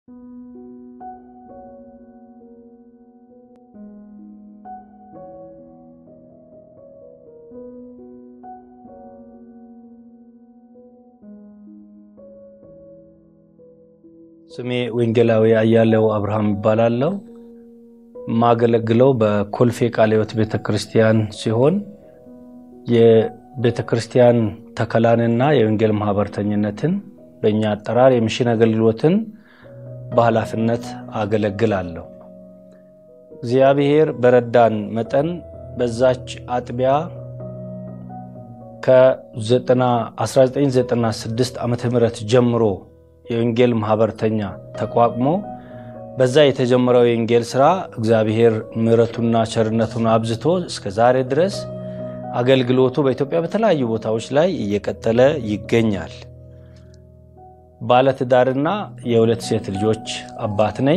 ስሜ ወንጌላዊ አያሌው አብርሃም ይባላለው። የማገለግለው በኮልፌ ቃለ ሕይወት ቤተ ክርስቲያን ሲሆን የቤተ ክርስቲያን ተከላንና የወንጌል ማህበርተኝነትን በእኛ አጠራር የሚሽን አገልግሎትን በኃላፊነት አገለግላለሁ። እግዚአብሔር በረዳን መጠን በዛች አጥቢያ ከ1996 ዓ ም ጀምሮ የወንጌል ማህበርተኛ ተቋቁሞ በዛ የተጀመረው የወንጌል ስራ እግዚአብሔር ምሕረቱና ቸርነቱን አብዝቶ እስከ ዛሬ ድረስ አገልግሎቱ በኢትዮጵያ በተለያዩ ቦታዎች ላይ እየቀጠለ ይገኛል። ባለትዳርና የሁለት ሴት ልጆች አባት ነኝ።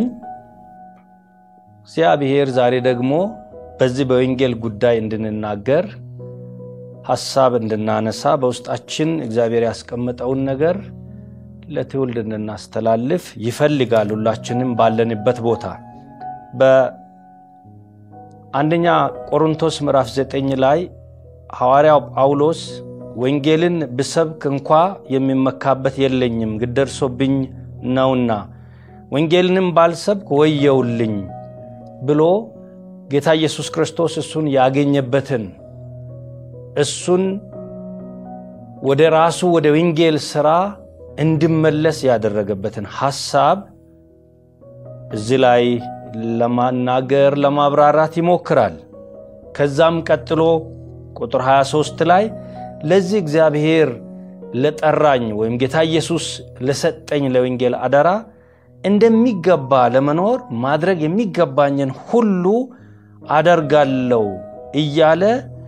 እግዚአብሔር ዛሬ ደግሞ በዚህ በወንጌል ጉዳይ እንድንናገር ሀሳብ እንድናነሳ በውስጣችን እግዚአብሔር ያስቀመጠውን ነገር ለትውልድ እንድናስተላልፍ ይፈልጋል። ሁላችንም ባለንበት ቦታ በአንደኛ ቆሮንቶስ ምዕራፍ 9 ላይ ሐዋርያው ጳውሎስ ወንጌልን ብሰብክ እንኳ የሚመካበት የለኝም ግድ ደርሶብኝ ነውና ወንጌልንም ባልሰብክ ወየውልኝ ብሎ ጌታ ኢየሱስ ክርስቶስ እሱን ያገኘበትን እሱን ወደ ራሱ ወደ ወንጌል ሥራ እንዲመለስ ያደረገበትን ሐሳብ እዚህ ላይ ለማናገር ለማብራራት ይሞክራል። ከዛም ቀጥሎ ቁጥር 23 ላይ ለዚህ እግዚአብሔር ለጠራኝ ወይም ጌታ ኢየሱስ ለሰጠኝ ለወንጌል አደራ እንደሚገባ ለመኖር ማድረግ የሚገባኝን ሁሉ አደርጋለሁ እያለ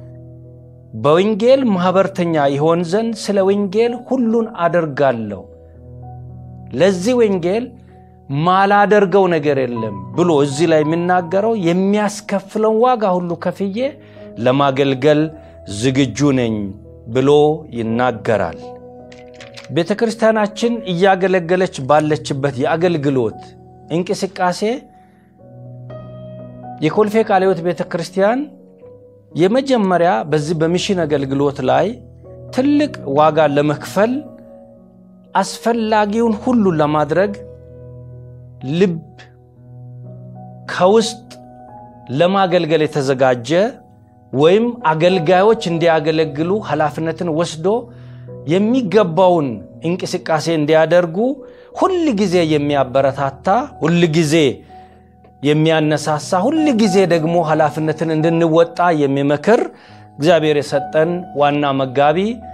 በወንጌል ማኅበርተኛ ይሆን ዘንድ ስለ ወንጌል ሁሉን አደርጋለሁ፣ ለዚህ ወንጌል ማላደርገው ነገር የለም ብሎ እዚህ ላይ የሚናገረው የሚያስከፍለውን ዋጋ ሁሉ ከፍዬ ለማገልገል ዝግጁ ነኝ ብሎ ይናገራል። ቤተ ክርስቲያናችን እያገለገለች ባለችበት የአገልግሎት እንቅስቃሴ የኮልፌ ቃለ ሕይወት ቤተ ክርስቲያን የመጀመሪያ በዚህ በሚሽን አገልግሎት ላይ ትልቅ ዋጋ ለመክፈል አስፈላጊውን ሁሉ ለማድረግ ልብ ከውስጥ ለማገልገል የተዘጋጀ ወይም አገልጋዮች እንዲያገለግሉ ኃላፊነትን ወስዶ የሚገባውን እንቅስቃሴ እንዲያደርጉ ሁል ጊዜ የሚያበረታታ ሁል ጊዜ የሚያነሳሳ ሁል ጊዜ ደግሞ ኃላፊነትን እንድንወጣ የሚመክር እግዚአብሔር የሰጠን ዋና መጋቢ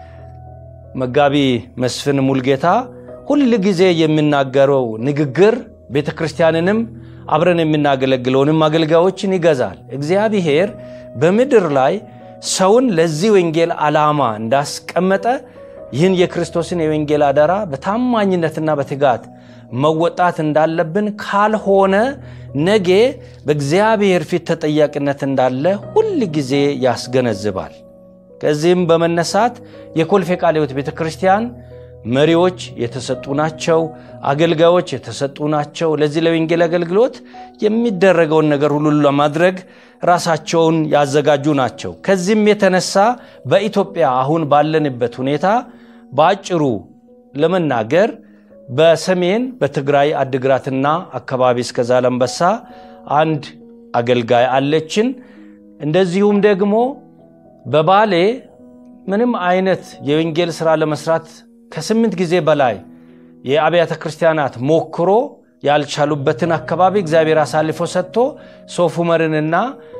መጋቢ መስፍን ሙልጌታ ሁል ጊዜ የሚናገረው ንግግር ቤተ ክርስቲያንንም አብረን የምናገለግለውንም አገልጋዮችን ይገዛል። እግዚአብሔር በምድር ላይ ሰውን ለዚህ ወንጌል ዓላማ እንዳስቀመጠ ይህን የክርስቶስን የወንጌል አደራ በታማኝነትና በትጋት መወጣት እንዳለብን ካልሆነ ነገ በእግዚአብሔር ፊት ተጠያቂነት እንዳለ ሁል ጊዜ ያስገነዝባል። ከዚህም በመነሳት የኮልፌ ቃለ ሕይወት ቤተ ክርስቲያን መሪዎች የተሰጡ ናቸው። አገልጋዮች የተሰጡ ናቸው። ለዚህ ለወንጌል አገልግሎት የሚደረገውን ነገር ሁሉ ለማድረግ ራሳቸውን ያዘጋጁ ናቸው። ከዚህም የተነሳ በኢትዮጵያ አሁን ባለንበት ሁኔታ በአጭሩ ለመናገር በሰሜን በትግራይ አድግራትና አካባቢ እስከ ዛላምበሳ አንድ አገልጋይ አለችን። እንደዚሁም ደግሞ በባሌ ምንም አይነት የወንጌል ሥራ ለመስራት ከስምንት ጊዜ በላይ የአብያተ ክርስቲያናት ሞክሮ ያልቻሉበትን አካባቢ እግዚአብሔር አሳልፎ ሰጥቶ ሶፍ ዑመርንና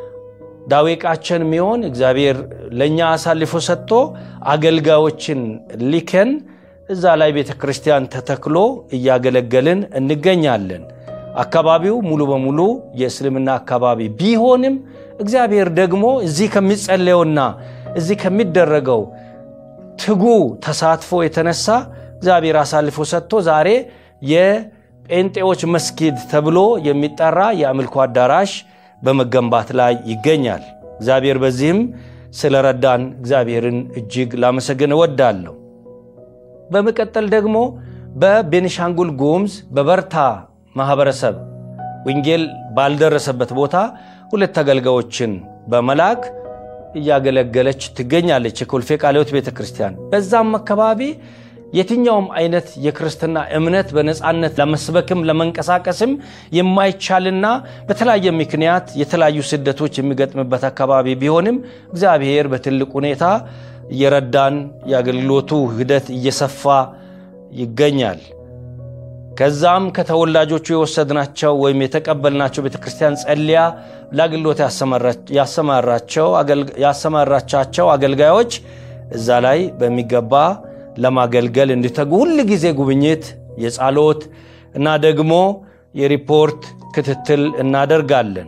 ዳዌቃችን የሚሆን እግዚአብሔር ለእኛ አሳልፎ ሰጥቶ አገልጋዮችን ሊከን እዛ ላይ ቤተ ክርስቲያን ተተክሎ እያገለገልን እንገኛለን። አካባቢው ሙሉ በሙሉ የእስልምና አካባቢ ቢሆንም እግዚአብሔር ደግሞ እዚህ ከሚጸለየውና እዚህ ከሚደረገው ትጉ ተሳትፎ የተነሳ እግዚአብሔር አሳልፎ ሰጥቶ ዛሬ የጴንጤዎች መስጊድ ተብሎ የሚጠራ የአምልኮ አዳራሽ በመገንባት ላይ ይገኛል። እግዚአብሔር በዚህም ስለረዳን እግዚአብሔርን እጅግ ላመሰግን እወዳለሁ። በመቀጠል ደግሞ በቤኒሻንጉል ጉሙዝ በበርታ ማህበረሰብ ወንጌል ባልደረሰበት ቦታ ሁለት አገልጋዮችን በመላክ እያገለገለች ትገኛለች የኮልፌ ቃለ ሕይወት ቤተ ክርስቲያን። በዛም አካባቢ የትኛውም አይነት የክርስትና እምነት በነፃነት ለመስበክም ለመንቀሳቀስም የማይቻልና በተለያየ ምክንያት የተለያዩ ስደቶች የሚገጥምበት አካባቢ ቢሆንም እግዚአብሔር በትልቅ ሁኔታ እየረዳን የአገልግሎቱ ሂደት እየሰፋ ይገኛል። ከዛም ከተወላጆቹ የወሰድናቸው ወይም የተቀበልናቸው ቤተ ክርስቲያን ጸልያ ለአገልግሎት ያሰማራቻቸው አገልጋዮች እዛ ላይ በሚገባ ለማገልገል እንዲተጉ ሁል ጊዜ ጉብኝት፣ የጸሎት እና ደግሞ የሪፖርት ክትትል እናደርጋለን።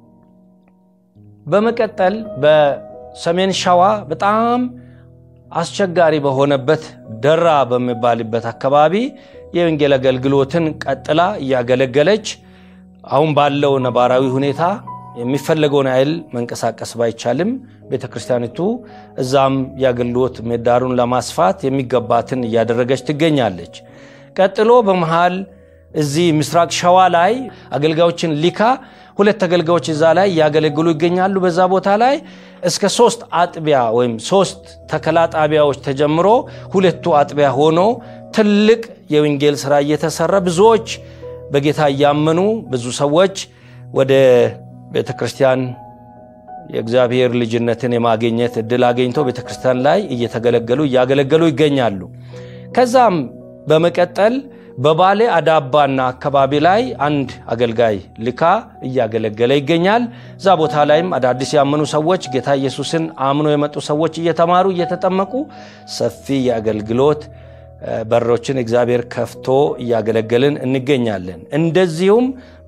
በመቀጠል በሰሜን ሸዋ በጣም አስቸጋሪ በሆነበት ደራ በሚባልበት አካባቢ የወንጌል አገልግሎትን ቀጥላ እያገለገለች አሁን ባለው ነባራዊ ሁኔታ የሚፈለገውን ያህል መንቀሳቀስ ባይቻልም ቤተ ክርስቲያኒቱ እዛም የአገልግሎት ምህዳሩን ለማስፋት የሚገባትን እያደረገች ትገኛለች። ቀጥሎ በመሃል እዚህ ምስራቅ ሸዋ ላይ አገልጋዮችን ሊካ ሁለት አገልጋዮች እዛ ላይ እያገለግሉ ይገኛሉ። በዛ ቦታ ላይ እስከ ሶስት አጥቢያ ወይም ሶስት ተከላ ጣቢያዎች ተጀምሮ ሁለቱ አጥቢያ ሆኖ ትልቅ የወንጌል ስራ እየተሰራ ብዙዎች በጌታ እያመኑ ብዙ ሰዎች ወደ ቤተ ክርስቲያን የእግዚአብሔር ልጅነትን የማግኘት እድል አገኝተው ቤተ ክርስቲያን ላይ እየተገለገሉ እያገለገሉ ይገኛሉ። ከዛም በመቀጠል በባሌ አዳባና አካባቢ ላይ አንድ አገልጋይ ልካ እያገለገለ ይገኛል። እዛ ቦታ ላይም አዳዲስ ያመኑ ሰዎች ጌታ ኢየሱስን አምኖ የመጡ ሰዎች እየተማሩ እየተጠመቁ ሰፊ የአገልግሎት በሮችን እግዚአብሔር ከፍቶ እያገለገልን እንገኛለን። እንደዚሁም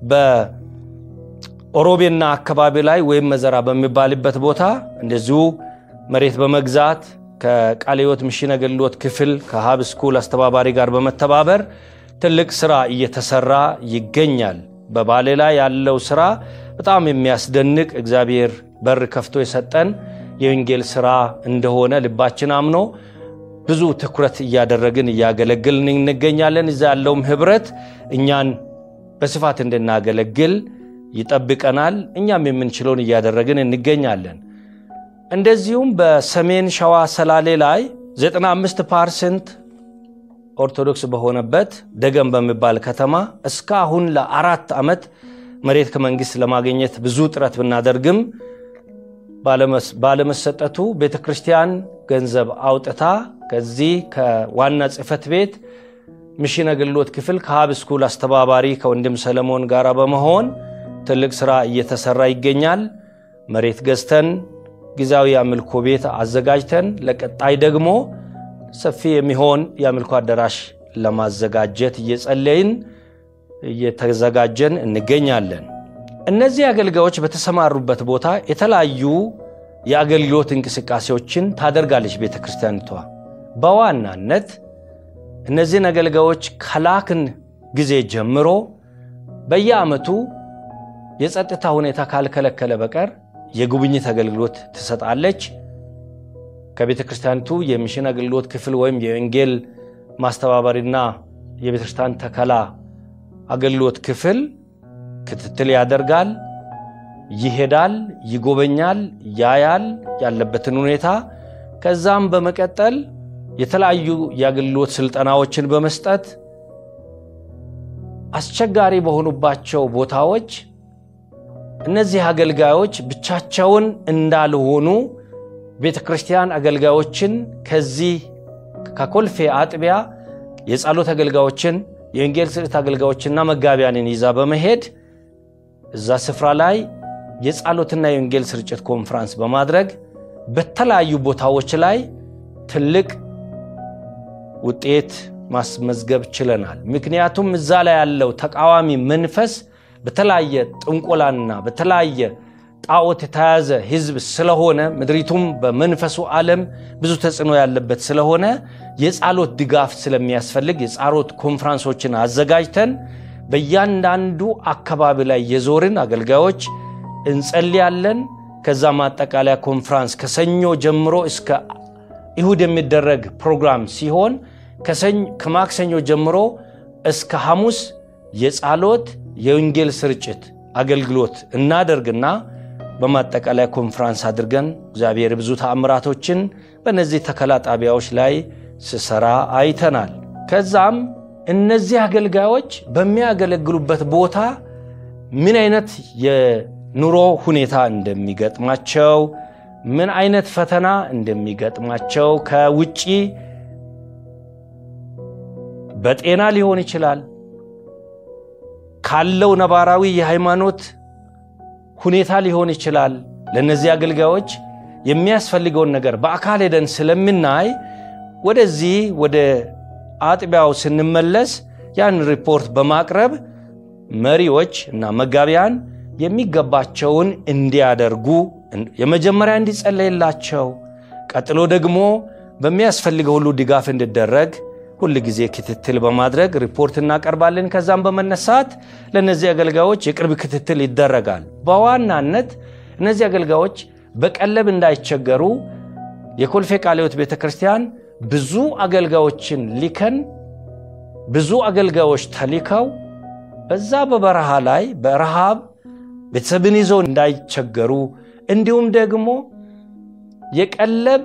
በኦሮቤና አካባቢ ላይ ወይም መዘራ በሚባልበት ቦታ እንደዚሁ መሬት በመግዛት ከቃለ ሕይወት ሚሽን አገልግሎት ክፍል ከሀብ ስኩል አስተባባሪ ጋር በመተባበር ትልቅ ስራ እየተሰራ ይገኛል። በባሌ ላይ ያለው ስራ በጣም የሚያስደንቅ እግዚአብሔር በር ከፍቶ የሰጠን የወንጌል ስራ እንደሆነ ልባችን አምኖ ብዙ ትኩረት እያደረግን እያገለግልን እንገኛለን። እዛ ያለውም ህብረት እኛን በስፋት እንድናገለግል ይጠብቀናል። እኛም የምንችለውን እያደረግን እንገኛለን። እንደዚሁም በሰሜን ሸዋ ሰላሌ ላይ 95 ፐርሰንት ኦርቶዶክስ በሆነበት ደገም በሚባል ከተማ እስካሁን ለአራት ዓመት መሬት ከመንግስት ለማግኘት ብዙ ጥረት ብናደርግም ባለመሰጠቱ ቤተ ክርስቲያን ገንዘብ አውጥታ ከዚህ ከዋና ጽሕፈት ቤት ሚሽን አገልግሎት ክፍል ከሀብ ስኩል አስተባባሪ ከወንድም ሰለሞን ጋር በመሆን ትልቅ ስራ እየተሰራ ይገኛል። መሬት ገዝተን ጊዜያዊ የአምልኮ ቤት አዘጋጅተን ለቀጣይ ደግሞ ሰፊ የሚሆን የአምልኮ አዳራሽ ለማዘጋጀት እየጸለይን እየተዘጋጀን እንገኛለን። እነዚህ አገልጋዮች በተሰማሩበት ቦታ የተለያዩ የአገልግሎት እንቅስቃሴዎችን ታደርጋለች ቤተ ክርስቲያኒቷ። በዋናነት እነዚህን አገልጋዮች ከላክን ጊዜ ጀምሮ በየዓመቱ የጸጥታ ሁኔታ ካልከለከለ በቀር የጉብኝት አገልግሎት ትሰጣለች። ከቤተ ክርስቲያኒቱ የሚሽን አገልግሎት ክፍል ወይም የወንጌል ማስተባበሪና የቤተ ክርስቲያን ተከላ አገልግሎት ክፍል ክትትል ያደርጋል፣ ይሄዳል፣ ይጎበኛል፣ ያያል ያለበትን ሁኔታ። ከዛም በመቀጠል የተለያዩ የአገልግሎት ስልጠናዎችን በመስጠት አስቸጋሪ በሆኑባቸው ቦታዎች እነዚህ አገልጋዮች ብቻቸውን እንዳልሆኑ ቤተ ክርስቲያን አገልጋዮችን ከዚህ ከኮልፌ አጥቢያ የጸሎት አገልጋዮችን የወንጌል ስርጭት አገልጋዮችና መጋቢያንን ይዛ በመሄድ እዛ ስፍራ ላይ የጸሎትና የወንጌል ስርጭት ኮንፍራንስ በማድረግ በተለያዩ ቦታዎች ላይ ትልቅ ውጤት ማስመዝገብ ችለናል። ምክንያቱም እዛ ላይ ያለው ተቃዋሚ መንፈስ በተለያየ ጥንቆላና በተለያየ ጣዖት የተያዘ ሕዝብ ስለሆነ ምድሪቱም በመንፈሱ ዓለም ብዙ ተጽዕኖ ያለበት ስለሆነ የጸሎት ድጋፍ ስለሚያስፈልግ የጸሎት ኮንፍራንሶችን አዘጋጅተን በእያንዳንዱ አካባቢ ላይ የዞርን አገልጋዮች እንጸልያለን። ከዛ ማጠቃለያ ኮንፍራንስ ከሰኞ ጀምሮ እስከ እሁድ የሚደረግ ፕሮግራም ሲሆን ከማክሰኞ ጀምሮ እስከ ሐሙስ የጸሎት የወንጌል ስርጭት አገልግሎት እናደርግና በማጠቃላይ ኮንፍራንስ አድርገን እግዚአብሔር ብዙ ተአምራቶችን በእነዚህ ተከላ ጣቢያዎች ላይ ስሰራ አይተናል። ከዛም እነዚህ አገልጋዮች በሚያገለግሉበት ቦታ ምን አይነት የኑሮ ሁኔታ እንደሚገጥማቸው፣ ምን አይነት ፈተና እንደሚገጥማቸው ከውጪ በጤና ሊሆን ይችላል ካለው ነባራዊ የሃይማኖት ሁኔታ ሊሆን ይችላል። ለእነዚህ አገልጋዮች የሚያስፈልገውን ነገር በአካል ሄደን ስለምናይ ወደዚህ ወደ አጥቢያው ስንመለስ ያን ሪፖርት በማቅረብ መሪዎች እና መጋቢያን የሚገባቸውን እንዲያደርጉ የመጀመሪያ እንዲጸለይላቸው፣ ቀጥሎ ደግሞ በሚያስፈልገው ሁሉ ድጋፍ እንዲደረግ ሁል ጊዜ ክትትል በማድረግ ሪፖርት እናቀርባለን። ከዛም በመነሳት ለእነዚህ አገልጋዮች የቅርብ ክትትል ይደረጋል። በዋናነት እነዚህ አገልጋዮች በቀለብ እንዳይቸገሩ የኮልፌ ቃለ ሕይወት ቤተ ክርስቲያን ብዙ አገልጋዮችን ሊከን ብዙ አገልጋዮች ተሊከው በዛ በበረሃ ላይ በረሃብ ቤተሰብን ይዘው እንዳይቸገሩ እንዲሁም ደግሞ የቀለብ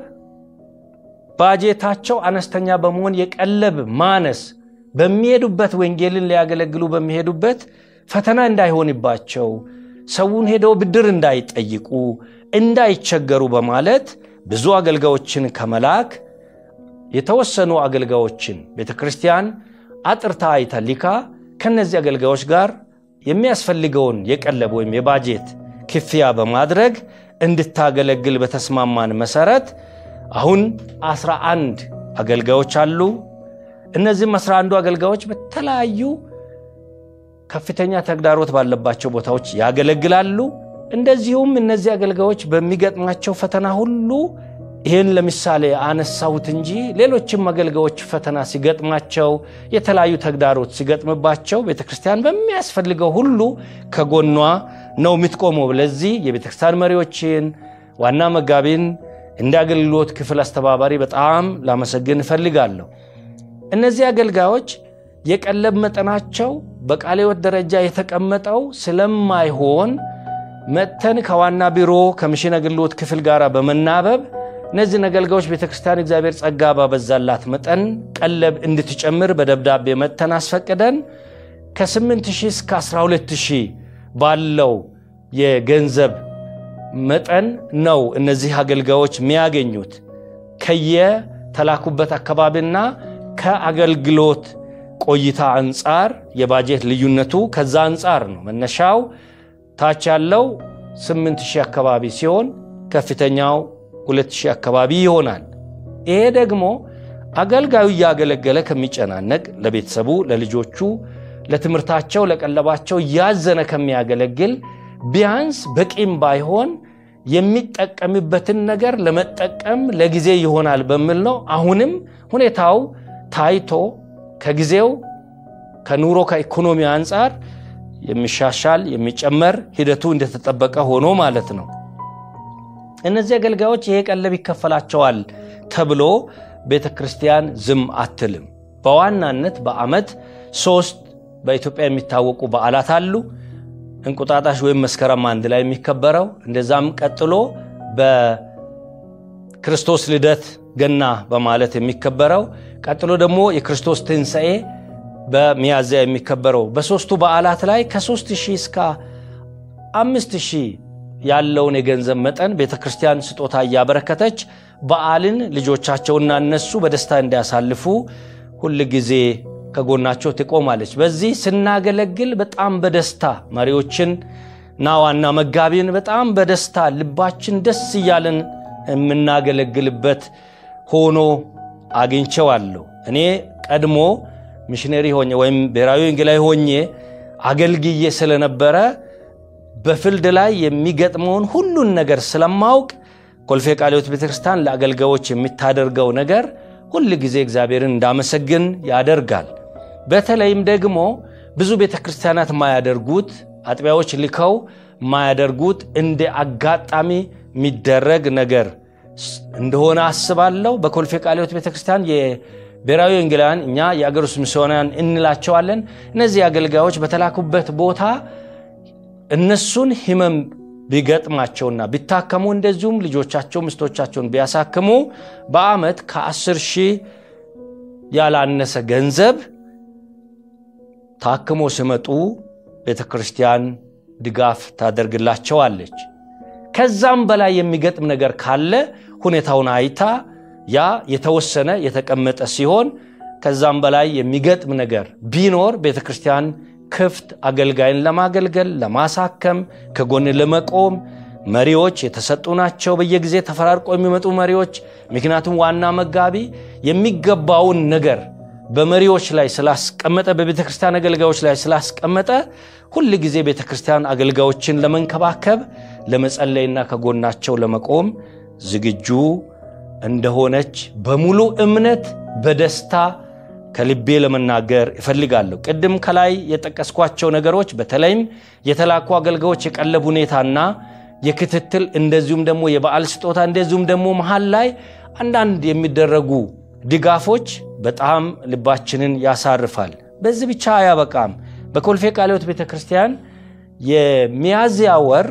ባጀታቸው አነስተኛ በመሆን የቀለብ ማነስ በሚሄዱበት ወንጌልን ሊያገለግሉ በሚሄዱበት ፈተና እንዳይሆንባቸው ሰውን ሄደው ብድር እንዳይጠይቁ እንዳይቸገሩ በማለት ብዙ አገልጋዮችን ከመላክ የተወሰኑ አገልጋዮችን ቤተ ክርስቲያን አጥርታ አይታ ሊካ ከነዚህ አገልጋዮች ጋር የሚያስፈልገውን የቀለብ ወይም የባጀት ክፍያ በማድረግ እንድታገለግል በተስማማን መሰረት አሁን 11 አገልጋዮች አሉ። እነዚህም 11 አገልጋዮች በተለያዩ ከፍተኛ ተግዳሮት ባለባቸው ቦታዎች ያገለግላሉ። እንደዚሁም እነዚህ አገልጋዮች በሚገጥማቸው ፈተና ሁሉ ይህን ለምሳሌ አነሳሁት እንጂ ሌሎችም አገልጋዮች ፈተና ሲገጥማቸው የተለያዩ ተግዳሮት ሲገጥምባቸው ቤተ ክርስቲያን በሚያስፈልገው ሁሉ ከጎኗ ነው የምትቆመው። ለዚህ የቤተ ክርስቲያን መሪዎችን ዋና መጋቢን እንደ አገልግሎት ክፍል አስተባባሪ በጣም ላመሰግን እፈልጋለሁ። እነዚህ አገልጋዮች የቀለብ መጠናቸው በቃለ ሕይወት ደረጃ የተቀመጠው ስለማይሆን መጥተን ከዋና ቢሮ ከሚሽን አገልግሎት ክፍል ጋር በመናበብ እነዚህን አገልጋዮች ቤተ ክርስቲያን እግዚአብሔር ጸጋ ባበዛላት መጠን ቀለብ እንድትጨምር በደብዳቤ መጥተን አስፈቅደን ከ8000 እስከ 12000 ባለው የገንዘብ መጠን ነው እነዚህ አገልጋዮች የሚያገኙት ከየተላኩበት አካባቢና ከአገልግሎት ቆይታ አንጻር የባጀት ልዩነቱ ከዛ አንጻር ነው። መነሻው ታች ያለው 8000 አካባቢ ሲሆን ከፍተኛው 2000 አካባቢ ይሆናል። ይሄ ደግሞ አገልጋዩ እያገለገለ ከሚጨናነቅ ለቤተሰቡ፣ ለልጆቹ፣ ለትምህርታቸው፣ ለቀለባቸው እያዘነ ከሚያገለግል ቢያንስ በቂም ባይሆን የሚጠቀምበትን ነገር ለመጠቀም ለጊዜ ይሆናል በሚል ነው። አሁንም ሁኔታው ታይቶ ከጊዜው ከኑሮ ከኢኮኖሚ አንጻር የሚሻሻል የሚጨመር ሂደቱ እንደተጠበቀ ሆኖ ማለት ነው። እነዚህ አገልጋዮች ይሄ ቀለብ ይከፈላቸዋል ተብሎ ቤተ ክርስቲያን ዝም አትልም። በዋናነት በዓመት ሶስት በኢትዮጵያ የሚታወቁ በዓላት አሉ። እንቁጣጣሽ ወይም መስከረም አንድ ላይ የሚከበረው እንደዛም ቀጥሎ በክርስቶስ ልደት ገና በማለት የሚከበረው ቀጥሎ ደግሞ የክርስቶስ ትንሣኤ በሚያዝያ የሚከበረው በሦስቱ በዓላት ላይ ከሦስት ሺህ እስከ አምስት ሺህ ያለውን የገንዘብ መጠን ቤተ ክርስቲያን ስጦታ እያበረከተች በዓልን ልጆቻቸውና እነሱ በደስታ እንዲያሳልፉ ሁል ጊዜ ከጎናቸው ትቆማለች። በዚህ ስናገለግል በጣም በደስታ መሪዎችን እና ዋና መጋቢን በጣም በደስታ ልባችን ደስ እያለን የምናገለግልበት ሆኖ አግኝቼዋለሁ። እኔ ቀድሞ ሚሽነሪ ሆኜ ወይም ብሔራዊ ወንጌላዊ ሆኜ አገልግዬ ስለነበረ በፊልድ ላይ የሚገጥመውን ሁሉን ነገር ስለማውቅ ኮልፌ ቃለ ሕይወት ቤተክርስቲያን ለአገልጋዮች የምታደርገው ነገር ሁል ጊዜ እግዚአብሔርን እንዳመሰግን ያደርጋል። በተለይም ደግሞ ብዙ ቤተ ክርስቲያናት ማያደርጉት አጥቢያዎች ልከው ማያደርጉት እንደ አጋጣሚ የሚደረግ ነገር እንደሆነ አስባለሁ። በኮልፌ ቃለ ሕይወት ቤተ ክርስቲያን ብሔራዊ ወንጌላውያን እኛ የአገር ውስጥ ሚስዮናውያን እንላቸዋለን። እነዚህ አገልጋዮች በተላኩበት ቦታ እነሱን ህመም ቢገጥማቸውና ቢታከሙ እንደዚሁም ልጆቻቸው ሚስቶቻቸውን ቢያሳክሙ በአመት ከ10 ሺህ ያላነሰ ገንዘብ ታክሞ ሲመጡ ቤተ ክርስቲያን ድጋፍ ታደርግላቸዋለች። ከዛም በላይ የሚገጥም ነገር ካለ ሁኔታውን አይታ ያ የተወሰነ የተቀመጠ ሲሆን ከዛም በላይ የሚገጥም ነገር ቢኖር ቤተ ክርስቲያን ክፍት አገልጋይን ለማገልገል ለማሳከም ከጎን ለመቆም መሪዎች የተሰጡ ናቸው። በየጊዜ ተፈራርቆ የሚመጡ መሪዎች። ምክንያቱም ዋና መጋቢ የሚገባውን ነገር በመሪዎች ላይ ስላስቀመጠ፣ በቤተ ክርስቲያን አገልጋዮች ላይ ስላስቀመጠ ሁል ጊዜ ቤተ ክርስቲያን አገልጋዮችን ለመንከባከብ ለመጸለይና ከጎናቸው ለመቆም ዝግጁ እንደሆነች በሙሉ እምነት በደስታ ከልቤ ለመናገር እፈልጋለሁ። ቅድም ከላይ የጠቀስኳቸው ነገሮች በተለይም የተላኩ አገልጋዮች የቀለብ ሁኔታና የክትትል እንደዚሁም ደግሞ የበዓል ስጦታ እንደዚሁም ደግሞ መሀል ላይ አንዳንድ የሚደረጉ ድጋፎች በጣም ልባችንን ያሳርፋል። በዚህ ብቻ አያበቃም። በኮልፌ ቃለ ሕይወት ቤተ ክርስቲያን የሚያዝያ ወር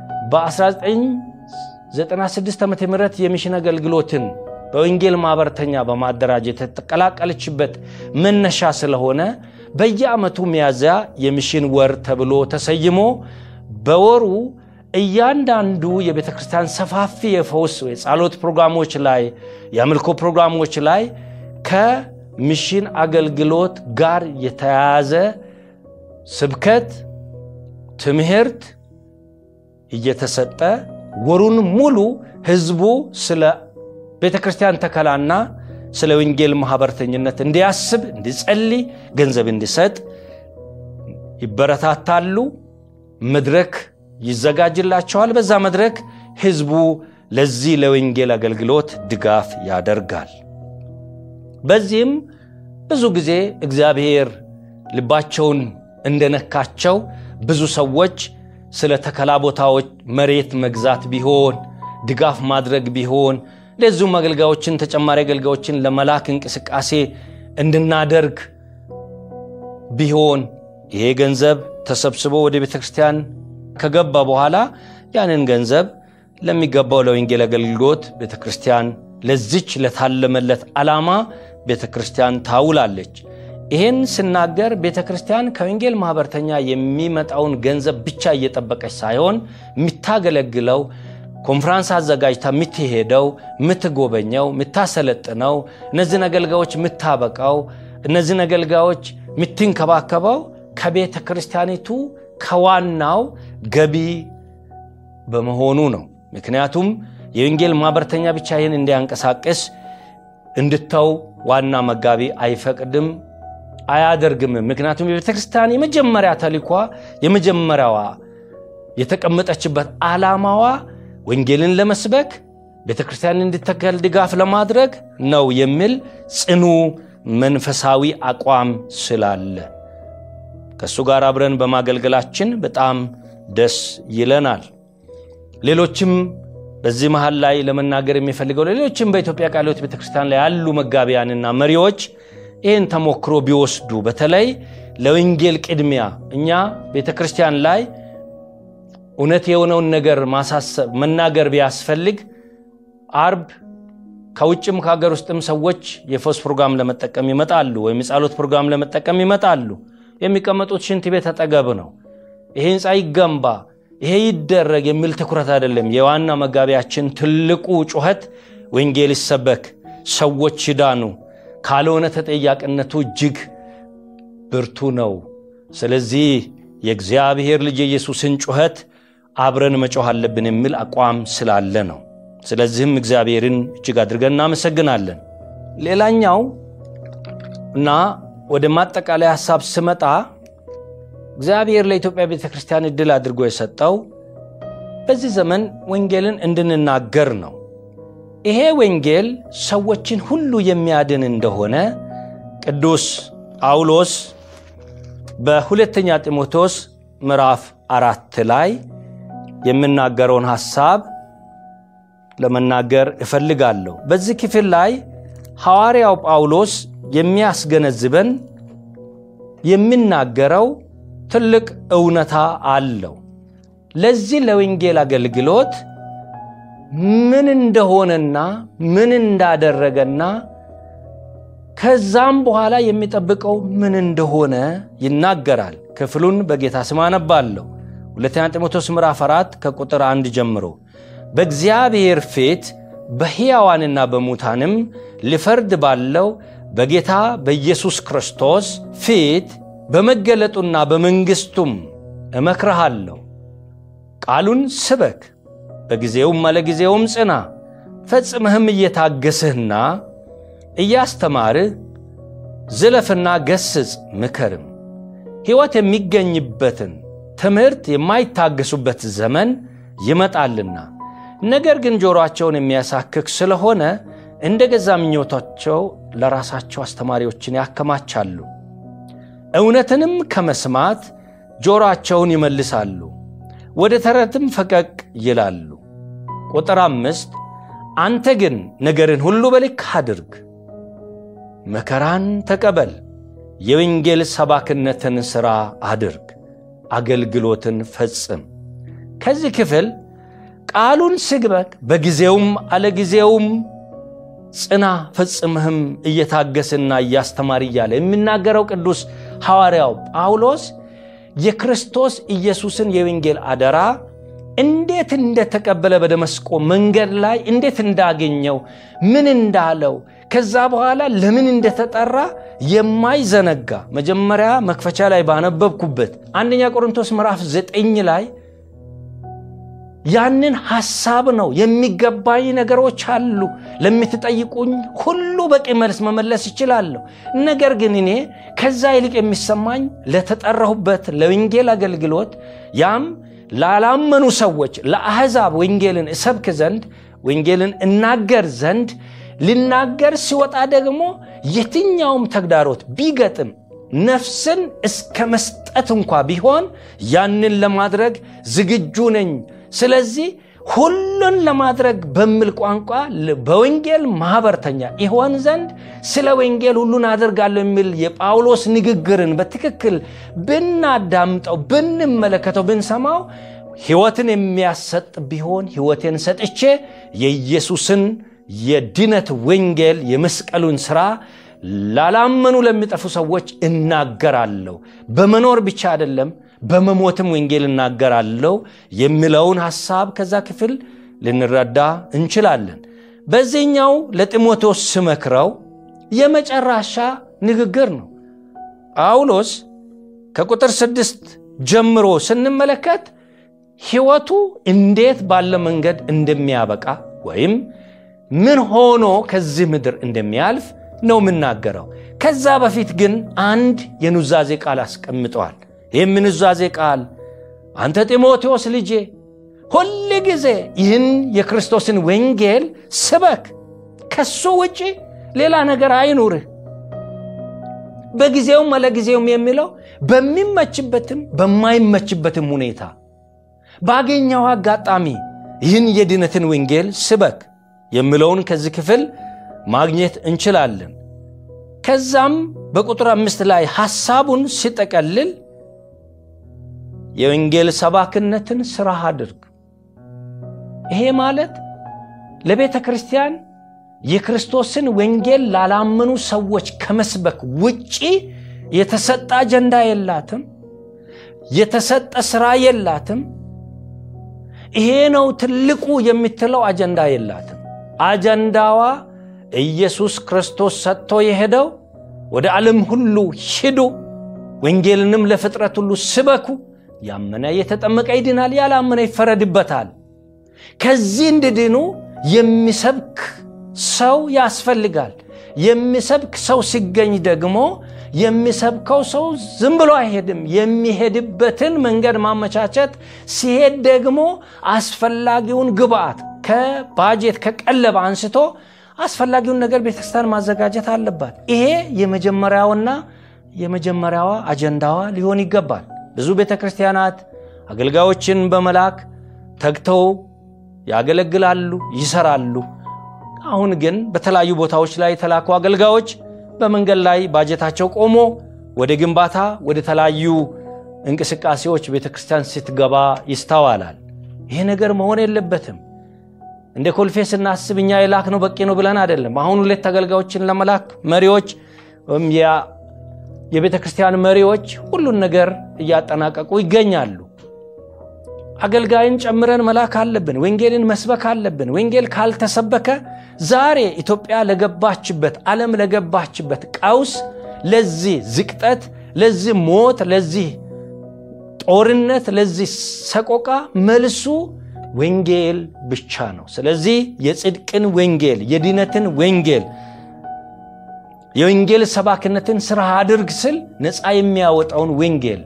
በ1996 ዓ ም የሚሽን አገልግሎትን በወንጌል ማህበርተኛ በማደራጀት የተቀላቀለችበት መነሻ ስለሆነ በየዓመቱ ሚያዝያ የሚሽን ወር ተብሎ ተሰይሞ በወሩ እያንዳንዱ የቤተ ክርስቲያን ሰፋፊ የፈውስ የጸሎት ፕሮግራሞች ላይ የአምልኮ ፕሮግራሞች ላይ ከሚሽን አገልግሎት ጋር የተያያዘ ስብከት፣ ትምህርት እየተሰጠ ወሩን ሙሉ ህዝቡ ስለ ቤተ ክርስቲያን ተከላና ስለ ወንጌል ማህበርተኝነት እንዲያስብ፣ እንዲጸልይ፣ ገንዘብ እንዲሰጥ ይበረታታሉ። መድረክ ይዘጋጅላቸዋል። በዛ መድረክ ህዝቡ ለዚህ ለወንጌል አገልግሎት ድጋፍ ያደርጋል። በዚህም ብዙ ጊዜ እግዚአብሔር ልባቸውን እንደነካቸው ብዙ ሰዎች ስለ ተከላ ቦታዎች መሬት መግዛት ቢሆን ድጋፍ ማድረግ ቢሆን እንደዚሁም አገልጋዮችን ተጨማሪ አገልጋዮችን ለመላክ እንቅስቃሴ እንድናደርግ ቢሆን ይሄ ገንዘብ ተሰብስቦ ወደ ቤተ ክርስቲያን ከገባ በኋላ ያንን ገንዘብ ለሚገባው ለወንጌል አገልግሎት ቤተ ክርስቲያን ለዚች ለታለመለት ዓላማ ቤተ ክርስቲያን ታውላለች። ይህን ስናገር ቤተ ክርስቲያን ከወንጌል ማህበርተኛ የሚመጣውን ገንዘብ ብቻ እየጠበቀች ሳይሆን የምታገለግለው ኮንፍራንስ አዘጋጅታ የምትሄደው፣ የምትጎበኘው፣ የምታሰለጥነው፣ እነዚህን አገልጋዮች የምታበቃው፣ እነዚህን አገልጋዮች የምትንከባከበው ከቤተ ክርስቲያኒቱ ከዋናው ገቢ በመሆኑ ነው። ምክንያቱም የወንጌል ማህበርተኛ ብቻ ይህን እንዲያንቀሳቅስ እንድተው ዋና መጋቢ አይፈቅድም አያደርግም። ምክንያቱም የቤተ ክርስቲያን የመጀመሪያ ተልኳ የመጀመሪያዋ የተቀመጠችበት ዓላማዋ ወንጌልን ለመስበክ ቤተ ክርስቲያን እንድተከል ድጋፍ ለማድረግ ነው የሚል ጽኑ መንፈሳዊ አቋም ስላለ ከእሱ ጋር አብረን በማገልገላችን በጣም ደስ ይለናል። ሌሎችም በዚህ መሃል ላይ ለመናገር የሚፈልገው ሌሎችም በኢትዮጵያ ቃለ ሕይወት ቤተክርስቲያን ላይ ያሉ መጋቢያንና መሪዎች ይህን ተሞክሮ ቢወስዱ በተለይ ለወንጌል ቅድሚያ እኛ ቤተ ክርስቲያን ላይ እውነት የሆነውን ነገር ማሳሰብ መናገር ቢያስፈልግ አርብ ከውጭም ከሀገር ውስጥም ሰዎች የፈውስ ፕሮግራም ለመጠቀም ይመጣሉ፣ ወይም የጸሎት ፕሮግራም ለመጠቀም ይመጣሉ። የሚቀመጡት ሽንት ቤት አጠገብ ነው። ይሄ ህንፃ ይገንባ፣ ይሄ ይደረግ የሚል ትኩረት አይደለም። የዋና መጋቢያችን ትልቁ ጩኸት ወንጌል ይሰበክ፣ ሰዎች ይዳኑ፣ ካልሆነ ተጠያቂነቱ እጅግ ብርቱ ነው። ስለዚህ የእግዚአብሔር ልጅ የኢየሱስን ጩኸት አብረን መጮህ አለብን የሚል አቋም ስላለ ነው። ስለዚህም እግዚአብሔርን እጅግ አድርገን እናመሰግናለን። ሌላኛው እና ወደ ማጠቃለያ ሀሳብ ስመጣ እግዚአብሔር ለኢትዮጵያ ቤተ ክርስቲያን እድል አድርጎ የሰጠው በዚህ ዘመን ወንጌልን እንድንናገር ነው። ይሄ ወንጌል ሰዎችን ሁሉ የሚያድን እንደሆነ ቅዱስ ጳውሎስ በሁለተኛ ጢሞቴዎስ ምዕራፍ አራት ላይ የምናገረውን ሐሳብ ለመናገር እፈልጋለሁ። በዚህ ክፍል ላይ ሐዋርያው ጳውሎስ የሚያስገነዝበን የሚናገረው ትልቅ እውነታ አለው። ለዚህ ለወንጌል አገልግሎት ምን እንደሆነና ምን እንዳደረገና ከዛም በኋላ የሚጠብቀው ምን እንደሆነ ይናገራል። ክፍሉን በጌታ ስም አነባለሁ። ሁለተኛ ጢሞቴዎስ ምዕራፍ 4 ከቁጥር አንድ ጀምሮ በእግዚአብሔር ፊት በሕያዋንና በሙታንም ሊፈርድ ባለው በጌታ በኢየሱስ ክርስቶስ ፊት በመገለጡና በመንግሥቱም እመክርሃለሁ። ቃሉን ስበክ፣ በጊዜውም አለጊዜውም ጽና፣ ፈጽመህም እየታገስህና እያስተማርህ ዝለፍና ገስጽ፣ ምከርም። ሕይወት የሚገኝበትን ትምህርት የማይታገሱበት ዘመን ይመጣልና ነገር ግን ጆሮአቸውን የሚያሳክክ ስለሆነ እንደ ገዛ ምኞታቸው ለራሳቸው አስተማሪዎችን ያከማቻሉ። እውነትንም ከመስማት ጆሮአቸውን ይመልሳሉ፣ ወደ ተረትም ፈቀቅ ይላሉ። ቁጥር አምስት አንተ ግን ነገርን ሁሉ በልክ አድርግ፣ መከራን ተቀበል፣ የወንጌል ሰባክነትን ሥራ አድርግ፣ አገልግሎትን ፈጽም። ከዚህ ክፍል ቃሉን ስግበክ በጊዜውም አለጊዜውም ጽና ፈጽምህም እየታገስና እያስተማር እያለ የሚናገረው ቅዱስ ሐዋርያው ጳውሎስ የክርስቶስ ኢየሱስን የወንጌል አደራ እንዴት እንደተቀበለ በደመስቆ መንገድ ላይ እንዴት እንዳገኘው ምን እንዳለው ከዛ በኋላ ለምን እንደተጠራ የማይዘነጋ መጀመሪያ መክፈቻ ላይ ባነበብኩበት አንደኛ ቆሮንቶስ ምዕራፍ ዘጠኝ ላይ ያንን ሐሳብ ነው። የሚገባኝ ነገሮች አሉ፣ ለምትጠይቁኝ ሁሉ በቂ መልስ መመለስ ይችላለሁ። ነገር ግን እኔ ከዛ ይልቅ የሚሰማኝ ለተጠራሁበት ለወንጌል አገልግሎት ያም ላላመኑ ሰዎች ለአሕዛብ ወንጌልን እሰብክ ዘንድ ወንጌልን እናገር ዘንድ ልናገር ሲወጣ ደግሞ የትኛውም ተግዳሮት ቢገጥም ነፍስን እስከ መስጠት እንኳ ቢሆን ያንን ለማድረግ ዝግጁ ነኝ። ስለዚህ ሁሉን ለማድረግ በሚል ቋንቋ በወንጌል ማኅበርተኛ ይሆን ዘንድ ስለ ወንጌል ሁሉን አደርጋለሁ የሚል የጳውሎስ ንግግርን በትክክል ብናዳምጠው፣ ብንመለከተው፣ ብንሰማው ሕይወትን የሚያሰጥ ቢሆን ሕይወቴን ሰጥቼ የኢየሱስን የድነት ወንጌል የመስቀሉን ሥራ ላላመኑ ለሚጠፉ ሰዎች እናገራለሁ። በመኖር ብቻ አይደለም በመሞትም ወንጌል እናገራለሁ የሚለውን ሐሳብ ከዛ ክፍል ልንረዳ እንችላለን። በዚህኛው ለጢሞቴዎስ ስመክረው የመጨረሻ ንግግር ነው። ጳውሎስ ከቁጥር ስድስት ጀምሮ ስንመለከት ሕይወቱ እንዴት ባለ መንገድ እንደሚያበቃ ወይም ምን ሆኖ ከዚህ ምድር እንደሚያልፍ ነው የምናገረው። ከዛ በፊት ግን አንድ የኑዛዜ ቃል አስቀምጠዋል። ይህም ኑዛዜ ቃል አንተ ጢሞቴዎስ ልጄ ሁል ጊዜ ይህን የክርስቶስን ወንጌል ስበክ፣ ከሱ ውጪ ሌላ ነገር አይኑርህ። በጊዜውም አለጊዜውም የሚለው በሚመችበትም በማይመችበትም ሁኔታ ባገኘው አጋጣሚ ይህን የድነትን ወንጌል ስበክ የሚለውን ከዚህ ክፍል ማግኘት እንችላለን። ከዛም በቁጥር አምስት ላይ ሐሳቡን ሲጠቀልል የወንጌል ሰባክነትን ሥራ አድርግ። ይሄ ማለት ለቤተ ክርስቲያን የክርስቶስን ወንጌል ላላመኑ ሰዎች ከመስበክ ውጪ የተሰጠ አጀንዳ የላትም፣ የተሰጠ ሥራ የላትም። ይሄ ነው ትልቁ የምትለው አጀንዳ የላትም። አጀንዳዋ ኢየሱስ ክርስቶስ ሰጥቶ የሄደው ወደ ዓለም ሁሉ ሂዱ፣ ወንጌልንም ለፍጥረት ሁሉ ስበኩ፣ ያመነ የተጠመቀ ይድናል፣ ያላመነ ይፈረድበታል። ከዚህ እንድድኑ የሚሰብክ ሰው ያስፈልጋል። የሚሰብክ ሰው ሲገኝ ደግሞ የሚሰብከው ሰው ዝም ብሎ አይሄድም። የሚሄድበትን መንገድ ማመቻቸት፣ ሲሄድ ደግሞ አስፈላጊውን ግብአት ከባጀት ከቀለብ አንስቶ አስፈላጊውን ነገር ቤተክርስቲያን ማዘጋጀት አለባት። ይሄ የመጀመሪያውና የመጀመሪያዋ አጀንዳዋ ሊሆን ይገባል። ብዙ ቤተ ክርስቲያናት አገልጋዮችን በመላክ ተግተው ያገለግላሉ፣ ይሰራሉ። አሁን ግን በተለያዩ ቦታዎች ላይ የተላኩ አገልጋዮች በመንገድ ላይ ባጀታቸው ቆሞ ወደ ግንባታ ወደ ተለያዩ እንቅስቃሴዎች ቤተ ክርስቲያን ስትገባ ይስተዋላል። ይሄ ነገር መሆን የለበትም። እንደ ኮልፌ ስናስብ እኛ የላክ ነው በቂ ነው ብለን አይደለም። አሁን ሁለት አገልጋዮችን ለመላክ መሪዎች ወይም የቤተ ክርስቲያን መሪዎች ሁሉን ነገር እያጠናቀቁ ይገኛሉ። አገልጋይን ጨምረን መላክ አለብን። ወንጌልን መስበክ አለብን። ወንጌል ካልተሰበከ ዛሬ ኢትዮጵያ ለገባችበት ዓለም ለገባችበት ቀውስ፣ ለዚህ ዝቅጠት፣ ለዚህ ሞት፣ ለዚህ ጦርነት፣ ለዚህ ሰቆቃ መልሱ ወንጌል ብቻ ነው። ስለዚህ የጽድቅን ወንጌል የድነትን ወንጌል የወንጌል ሰባክነትን ስራ አድርግ ስል ነፃ የሚያወጣውን ወንጌል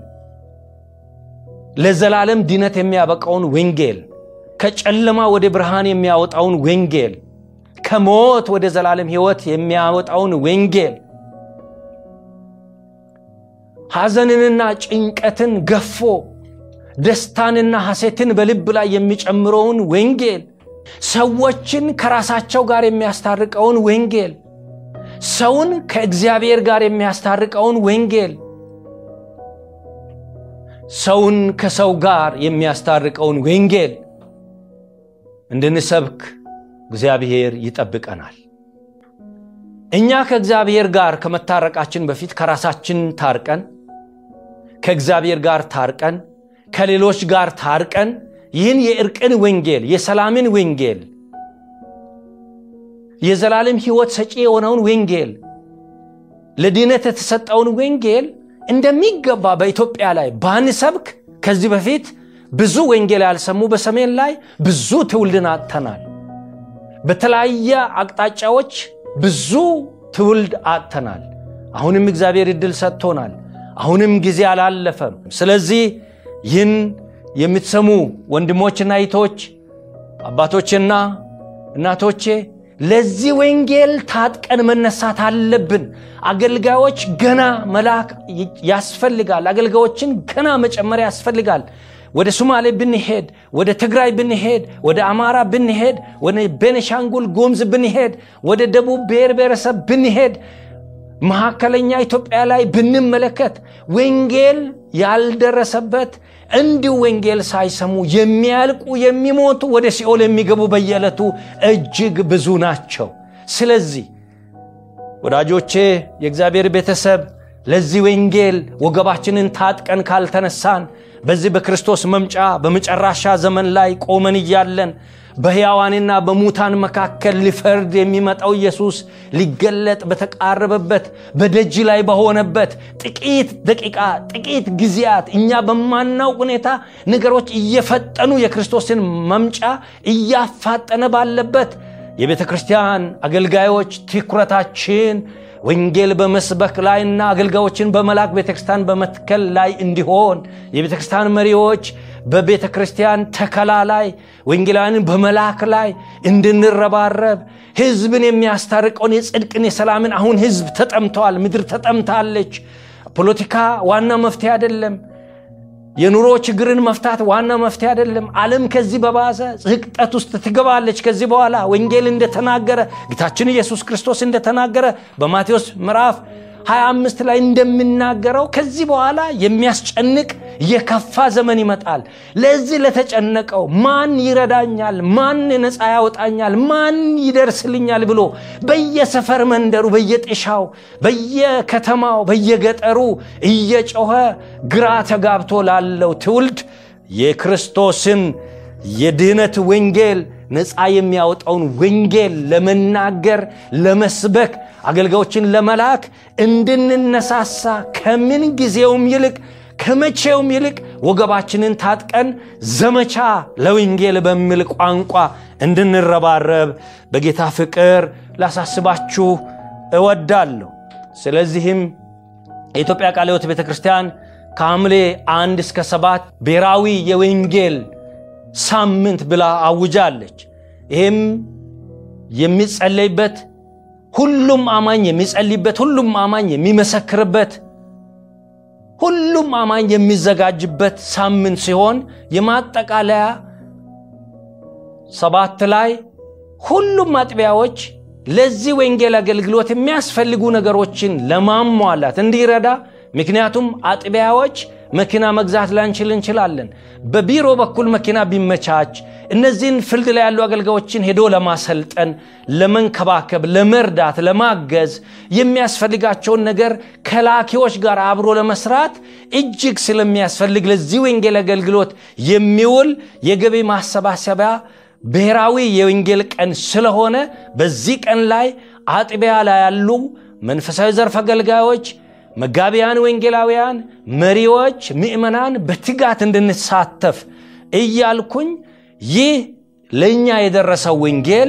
ለዘላለም ድነት የሚያበቃውን ወንጌል ከጨለማ ወደ ብርሃን የሚያወጣውን ወንጌል ከሞት ወደ ዘላለም ሕይወት የሚያወጣውን ወንጌል ሐዘንንና ጭንቀትን ገፎ ደስታንና ሐሴትን በልብ ላይ የሚጨምረውን ወንጌል ሰዎችን ከራሳቸው ጋር የሚያስታርቀውን ወንጌል ሰውን ከእግዚአብሔር ጋር የሚያስታርቀውን ወንጌል ሰውን ከሰው ጋር የሚያስታርቀውን ወንጌል እንድንሰብክ እግዚአብሔር ይጠብቀናል። እኛ ከእግዚአብሔር ጋር ከመታረቃችን በፊት ከራሳችን ታርቀን ከእግዚአብሔር ጋር ታርቀን ከሌሎች ጋር ታርቀን ይህን የእርቅን ወንጌል የሰላምን ወንጌል የዘላለም ሕይወት ሰጪ የሆነውን ወንጌል ለድነት የተሰጠውን ወንጌል እንደሚገባ በኢትዮጵያ ላይ ባንሰብክ ከዚህ በፊት ብዙ ወንጌል ያልሰሙ በሰሜን ላይ ብዙ ትውልድን አጥተናል። በተለያየ አቅጣጫዎች ብዙ ትውልድ አጥተናል። አሁንም እግዚአብሔር ዕድል ሰጥቶናል። አሁንም ጊዜ አላለፈም። ስለዚህ ይህን የምትሰሙ ወንድሞችና እህቶች፣ አባቶችና እናቶቼ ለዚህ ወንጌል ታጥቀን መነሳት አለብን። አገልጋዮች ገና መላክ ያስፈልጋል። አገልጋዮችን ገና መጨመር ያስፈልጋል። ወደ ሶማሌ ብንሄድ፣ ወደ ትግራይ ብንሄድ፣ ወደ አማራ ብንሄድ፣ ወደ ቤኒሻንጉል ጉሙዝ ብንሄድ፣ ወደ ደቡብ ብሔር ብሔረሰብ ብንሄድ፣ መካከለኛ ኢትዮጵያ ላይ ብንመለከት ወንጌል ያልደረሰበት እንዲሁ ወንጌል ሳይሰሙ የሚያልቁ የሚሞቱ ወደ ሲኦል የሚገቡ በየዕለቱ እጅግ ብዙ ናቸው። ስለዚህ ወዳጆቼ፣ የእግዚአብሔር ቤተሰብ ለዚህ ወንጌል ወገባችንን ታጥቀን ካልተነሳን በዚህ በክርስቶስ መምጫ በመጨረሻ ዘመን ላይ ቆመን እያለን በሕያዋንና በሙታን መካከል ሊፈርድ የሚመጣው ኢየሱስ ሊገለጥ በተቃረበበት በደጅ ላይ በሆነበት ጥቂት ደቂቃ ጥቂት ጊዜያት እኛ በማናውቅ ሁኔታ ነገሮች እየፈጠኑ የክርስቶስን መምጫ እያፋጠነ ባለበት የቤተ ክርስቲያን አገልጋዮች ትኩረታችን ወንጌል በመስበክ ላይና አገልጋዮችን በመላክ ቤተ ክርስቲያን በመትከል ላይ እንዲሆን የቤተ ክርስቲያን መሪዎች በቤተ ክርስቲያን ተከላ ላይ ወንጌላውያንን በመላክ ላይ እንድንረባረብ ሕዝብን የሚያስታርቀውን የጽድቅን የሰላምን አሁን ሕዝብ ተጠምተዋል። ምድር ተጠምታለች። ፖለቲካ ዋና መፍትሄ አይደለም። የኑሮ ችግርን መፍታት ዋና መፍትሄ አይደለም። ዓለም ከዚህ በባሰ ዝቅጠት ውስጥ ትገባለች። ከዚህ በኋላ ወንጌል እንደተናገረ ጌታችን ኢየሱስ ክርስቶስ እንደተናገረ በማቴዎስ ምዕራፍ 25 ላይ እንደሚናገረው ከዚህ በኋላ የሚያስጨንቅ የከፋ ዘመን ይመጣል። ለዚህ ለተጨነቀው ማን ይረዳኛል? ማን ነፃ ያወጣኛል? ማን ይደርስልኛል? ብሎ በየሰፈር መንደሩ፣ በየጤሻው፣ በየከተማው፣ በየገጠሩ እየጮኸ ግራ ተጋብቶ ላለው ትውልድ የክርስቶስን የድህነት ወንጌል ነፃ የሚያወጣውን ወንጌል ለመናገር ለመስበክ አገልጋዮችን ለመላክ እንድንነሳሳ ከምን ጊዜውም ይልቅ ከመቼውም ይልቅ ወገባችንን ታጥቀን ዘመቻ ለወንጌል በሚል ቋንቋ እንድንረባረብ በጌታ ፍቅር ላሳስባችሁ እወዳለሁ። ስለዚህም የኢትዮጵያ ቃለ ሕይወት ቤተ ክርስቲያን ከሐምሌ አንድ እስከ ሰባት ብሔራዊ የወንጌል ሳምንት ብላ አውጃለች። ይህም የሚጸለይበት ሁሉም አማኝ የሚጸልይበት፣ ሁሉም አማኝ የሚመሰክርበት፣ ሁሉም አማኝ የሚዘጋጅበት ሳምንት ሲሆን የማጠቃለያ ሰባት ላይ ሁሉም አጥቢያዎች ለዚህ ወንጌል አገልግሎት የሚያስፈልጉ ነገሮችን ለማሟላት እንዲረዳ ምክንያቱም አጥቢያዎች መኪና መግዛት ላንችል እንችላለን። በቢሮ በኩል መኪና ቢመቻች እነዚህን ፍልድ ላይ ያሉ አገልጋዮችን ሄዶ ለማሰልጠን፣ ለመንከባከብ፣ ለመርዳት፣ ለማገዝ የሚያስፈልጋቸውን ነገር ከላኪዎች ጋር አብሮ ለመስራት እጅግ ስለሚያስፈልግ ለዚህ ወንጌል አገልግሎት የሚውል የገቢ ማሰባሰቢያ ብሔራዊ የወንጌል ቀን ስለሆነ በዚህ ቀን ላይ አጥቢያ ላይ ያሉ መንፈሳዊ ዘርፍ አገልጋዮች መጋቢያን፣ ወንጌላውያን፣ መሪዎች፣ ምእመናን በትጋት እንድንሳተፍ እያልኩኝ ይህ ለእኛ የደረሰው ወንጌል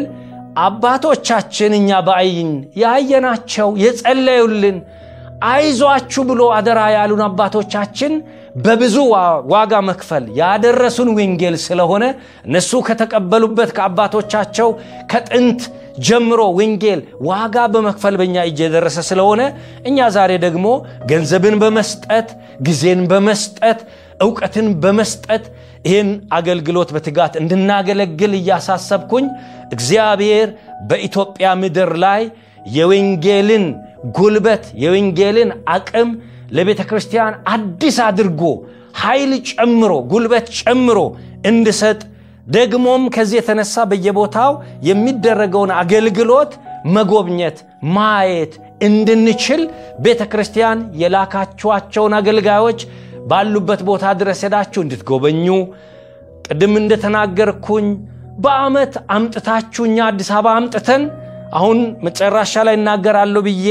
አባቶቻችን እኛ በአይን ያየናቸው የጸለዩልን አይዟችሁ ብሎ አደራ ያሉን አባቶቻችን በብዙ ዋጋ መክፈል ያደረሱን ወንጌል ስለሆነ እነሱ ከተቀበሉበት ከአባቶቻቸው ከጥንት ጀምሮ ወንጌል ዋጋ በመክፈል በእኛ እጅ የደረሰ ስለሆነ እኛ ዛሬ ደግሞ ገንዘብን በመስጠት ጊዜን በመስጠት እውቀትን በመስጠት ይህን አገልግሎት በትጋት እንድናገለግል እያሳሰብኩኝ እግዚአብሔር በኢትዮጵያ ምድር ላይ የወንጌልን ጉልበት የወንጌልን አቅም ለቤተ ክርስቲያን አዲስ አድርጎ ኃይል ጨምሮ ጉልበት ጨምሮ እንድሰጥ ደግሞም ከዚህ የተነሳ በየቦታው የሚደረገውን አገልግሎት መጎብኘት ማየት እንድንችል ቤተ ክርስቲያን የላካችኋቸውን አገልጋዮች ባሉበት ቦታ ድረስ ሄዳችሁ እንድትጎበኙ ቅድም እንደተናገርኩኝ በዓመት አምጥታችሁ እኛ አዲስ አበባ አምጥተን አሁን መጨረሻ ላይ እናገራለሁ ብዬ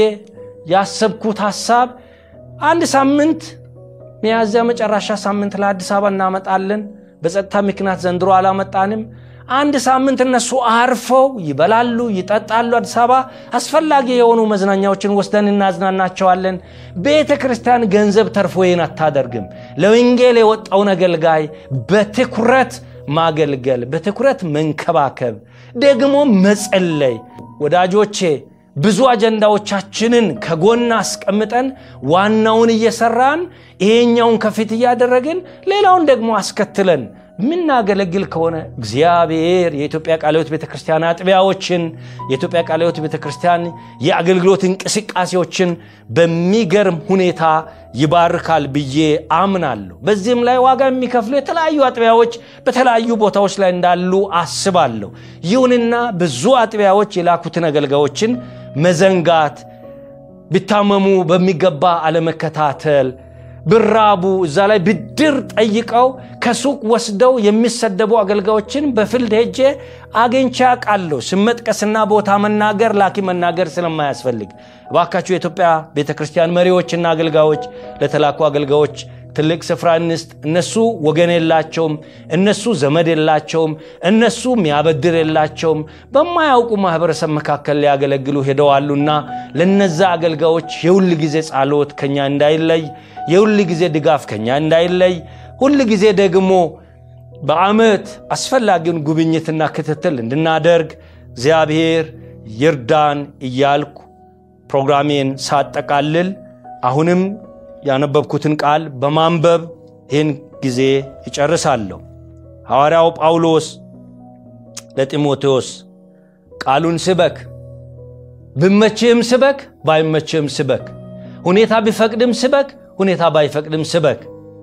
ያሰብኩት ሐሳብ አንድ ሳምንት ሚያዝያ መጨረሻ ሳምንት ለአዲስ አበባ እናመጣለን። በጸጥታ ምክንያት ዘንድሮ አላመጣንም። አንድ ሳምንት እነሱ አርፈው ይበላሉ፣ ይጠጣሉ። አዲስ አበባ አስፈላጊ የሆኑ መዝናኛዎችን ወስደን እናዝናናቸዋለን። ቤተ ክርስቲያን ገንዘብ ተርፎ ይህን አታደርግም። ለወንጌል የወጣውን አገልጋይ በትኩረት ማገልገል፣ በትኩረት መንከባከብ፣ ደግሞ መጸለይ። ወዳጆቼ ብዙ አጀንዳዎቻችንን ከጎን አስቀምጠን ዋናውን እየሰራን ይሄኛውን ከፊት እያደረግን ሌላውን ደግሞ አስከትለን የምናገለግል ከሆነ እግዚአብሔር የኢትዮጵያ ቃለ ሕይወት ቤተ ክርስቲያን አጥቢያዎችን የኢትዮጵያ ቃለ ሕይወት ቤተ ክርስቲያን የአገልግሎት እንቅስቃሴዎችን በሚገርም ሁኔታ ይባርካል ብዬ አምናለሁ። በዚህም ላይ ዋጋ የሚከፍሉ የተለያዩ አጥቢያዎች በተለያዩ ቦታዎች ላይ እንዳሉ አስባለሁ። ይሁንና ብዙ አጥቢያዎች የላኩትን አገልጋዮችን መዘንጋት፣ ቢታመሙ በሚገባ አለመከታተል ብራቡ እዛ ላይ ብድር ጠይቀው ከሱቅ ወስደው የሚሰደቡ አገልጋዮችን በፊልድ ሄጄ አግኝቼ አውቃለሁ። ስም መጥቀስና ቦታ መናገር ላኪ መናገር ስለማያስፈልግ እባካችሁ የኢትዮጵያ ቤተ ክርስቲያን መሪዎችና አገልጋዮች ለተላኩ አገልጋዮች ትልቅ ስፍራ እንስጥ። እነሱ ወገን የላቸውም፣ እነሱ ዘመድ የላቸውም፣ እነሱ የሚያበድር የላቸውም። በማያውቁ ማህበረሰብ መካከል ሊያገለግሉ ሄደዋሉና ለነዛ አገልጋዮች የሁል ጊዜ ጸሎት ከኛ እንዳይለይ የሁል ጊዜ ድጋፍ ከኛ እንዳይለይ ሁል ጊዜ ደግሞ በዓመት አስፈላጊውን ጉብኝትና ክትትል እንድናደርግ እግዚአብሔር ይርዳን እያልኩ ፕሮግራሜን ሳጠቃልል አሁንም ያነበብኩትን ቃል በማንበብ ይህን ጊዜ ይጨርሳለሁ። ሐዋርያው ጳውሎስ ለጢሞቴዎስ ቃሉን ስበክ፣ ብመችህም ስበክ፣ ባይመችህም ስበክ፣ ሁኔታ ቢፈቅድም ስበክ ሁኔታ ባይፈቅድም ስበክ።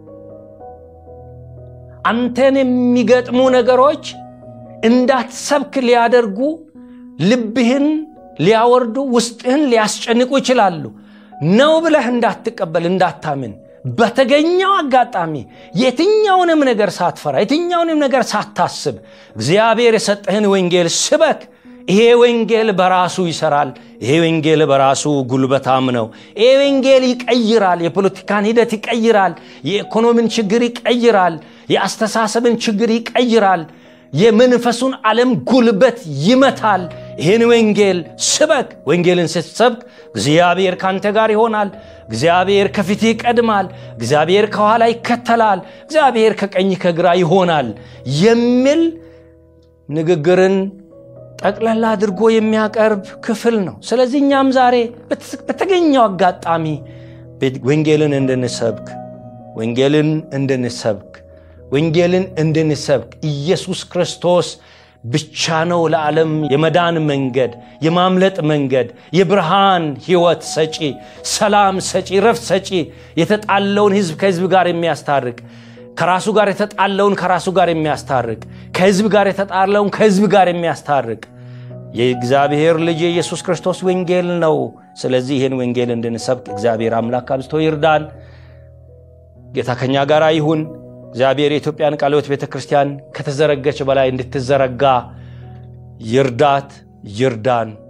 አንተን የሚገጥሙ ነገሮች እንዳትሰብክ ሊያደርጉ ልብህን ሊያወርዱ ውስጥህን ሊያስጨንቁ ይችላሉ። ነው ብለህ እንዳትቀበል እንዳታምን፣ በተገኘው አጋጣሚ የትኛውንም ነገር ሳትፈራ የትኛውንም ነገር ሳታስብ እግዚአብሔር የሰጠህን ወንጌል ስበክ። ይሄ ወንጌል በራሱ ይሰራል። ይሄ ወንጌል በራሱ ጉልበታም ነው። ይሄ ወንጌል ይቀይራል። የፖለቲካን ሂደት ይቀይራል። የኢኮኖሚን ችግር ይቀይራል። የአስተሳሰብን ችግር ይቀይራል። የመንፈሱን ዓለም ጉልበት ይመታል። ይህን ወንጌል ስበክ። ወንጌልን ስትሰብክ እግዚአብሔር ካንተ ጋር ይሆናል። እግዚአብሔር ከፊት ይቀድማል። እግዚአብሔር ከኋላ ይከተላል። እግዚአብሔር ከቀኝ ከግራ ይሆናል የሚል ንግግርን ጠቅላላ አድርጎ የሚያቀርብ ክፍል ነው። ስለዚህ እኛም ዛሬ በተገኘው አጋጣሚ ወንጌልን እንድንሰብክ ወንጌልን እንድንሰብክ ወንጌልን እንድንሰብክ ኢየሱስ ክርስቶስ ብቻ ነው ለዓለም የመዳን መንገድ፣ የማምለጥ መንገድ፣ የብርሃን ሕይወት ሰጪ፣ ሰላም ሰጪ፣ ረፍት ሰጪ፣ የተጣለውን ሕዝብ ከሕዝብ ጋር የሚያስታርቅ ከራሱ ጋር የተጣለውን ከራሱ ጋር የሚያስታርቅ ከሕዝብ ጋር የተጣለውን ከሕዝብ ጋር የሚያስታርቅ የእግዚአብሔር ልጅ የኢየሱስ ክርስቶስ ወንጌል ነው። ስለዚህ ይህን ወንጌል እንድንሰብክ እግዚአብሔር አምላክ አብዝቶ ይርዳን። ጌታ ከኛ ጋር ይሁን። እግዚአብሔር የኢትዮጵያን ቃለ ሕይወት ቤተ ክርስቲያን ከተዘረገች በላይ እንድትዘረጋ ይርዳት፣ ይርዳን።